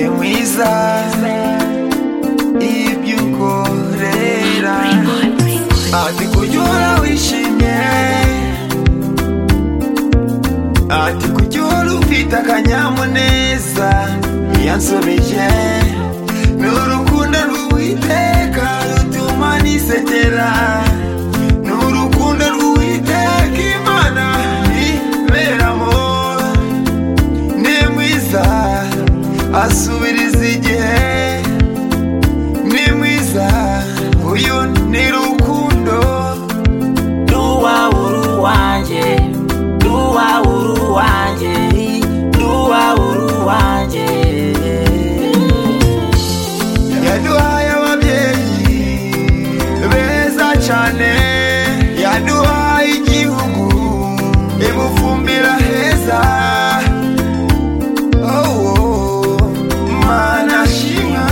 byiza iyo ibyo ukorera ati kujya uhora wishimye ati kujya uhora ufite akanyamuneza yansobije ni urukundo rw'uwiteka rutuma nisekera ni urukundo rw'uwiteka imana iberamo ni mwiza asubiriza igihe ni mwiza uyu ni rukundo Ruwauru wanjye Ruwauru wanjye Ruwauru wanjye yaduhaye ababyeyi beza cyane yaduhaye igihugu ibufumbira heza Oh, mana shimwa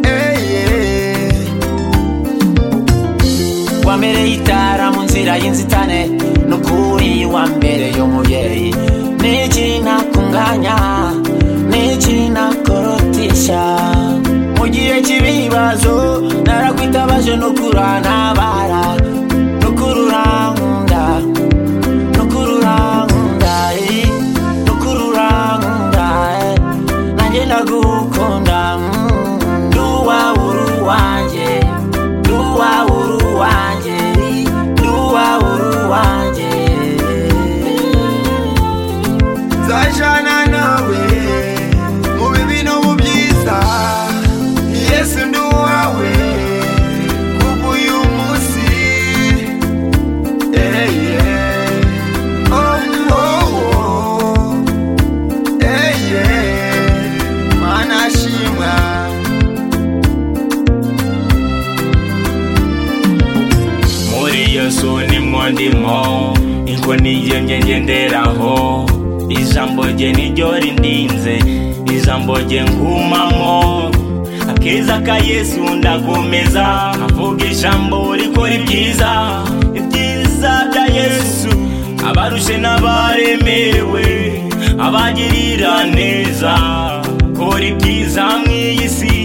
eye wamereye itara mu nzira y'inzitane n'ukuri wambere y'umubyeyi n'iki nakunganya n'iki nakorotisha mu gihe cy'ibibazo narakwitabaje n'ukura ntabara n'ukurura nkunda n'ukurura nkunda eh, n'ukurura nkunda eh, nanjye ndagukunda mm. ruwa uru wanjye ruwa uru wanjye ruwa uru wanjye nzajyana nawe mu bibi no mu byiza yesu ni uwawe kuva uyu munsi Eh, yeah. Oh, oh, oh. Eh, yeah. mana shimwa muri yesu nimwo ndimo inkoni ye njye ngenderaho ijambo rye niryo rindinze ijambo rye ngumamo akeza ka yesu ndakomeza avuga ijambo rikora ibyiza ibyiza bya yesu abarushe n'abaremewe abagirira neza kora ibyiza mu iyi si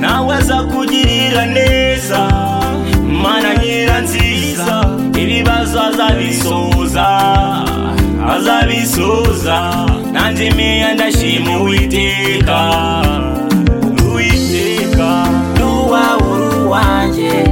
nawe aza kugirira neza mana nyira nziza ibibazo azabisoza azabisoza nanjye meya ndashima uwiteka uwiteka ruwa uru wanjye